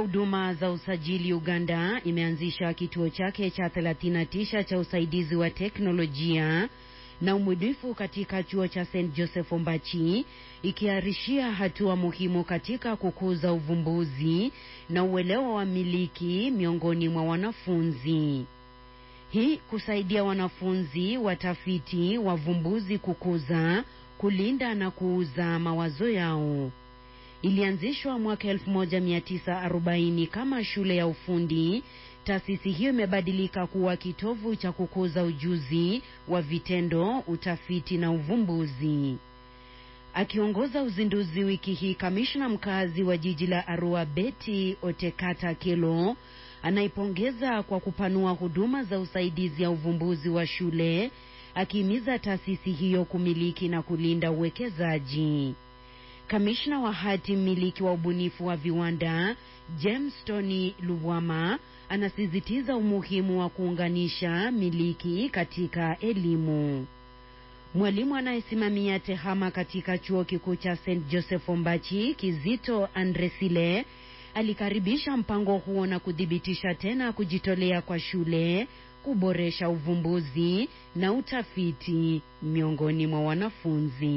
huduma za usajili Uganda imeanzisha kituo chake cha 39 cha usaidizi wa teknolojia na umwidifu katika chuo cha St Joseph Ombachi, ikiarishia hatua muhimu katika kukuza uvumbuzi na uelewa wa miliki miongoni mwa wanafunzi. Hii kusaidia wanafunzi, watafiti, wavumbuzi kukuza, kulinda na kuuza mawazo yao. Ilianzishwa mwaka 1940 kama shule ya ufundi. Taasisi hiyo imebadilika kuwa kitovu cha kukuza ujuzi wa vitendo, utafiti na uvumbuzi. Akiongoza uzinduzi wiki hii, kamishna mkazi wa jiji la Arua Betty Otekata Kelo anaipongeza kwa kupanua huduma za usaidizi ya uvumbuzi wa shule, akihimiza taasisi hiyo kumiliki na kulinda uwekezaji. Kamishna wa hati mmiliki wa ubunifu wa viwanda James Tony Lubwama anasisitiza umuhimu wa kuunganisha miliki katika elimu. Mwalimu anayesimamia tehama katika chuo kikuu cha St Joseph Ombachi, Kizito Andresile, alikaribisha mpango huo na kuthibitisha tena kujitolea kwa shule kuboresha uvumbuzi na utafiti miongoni mwa wanafunzi.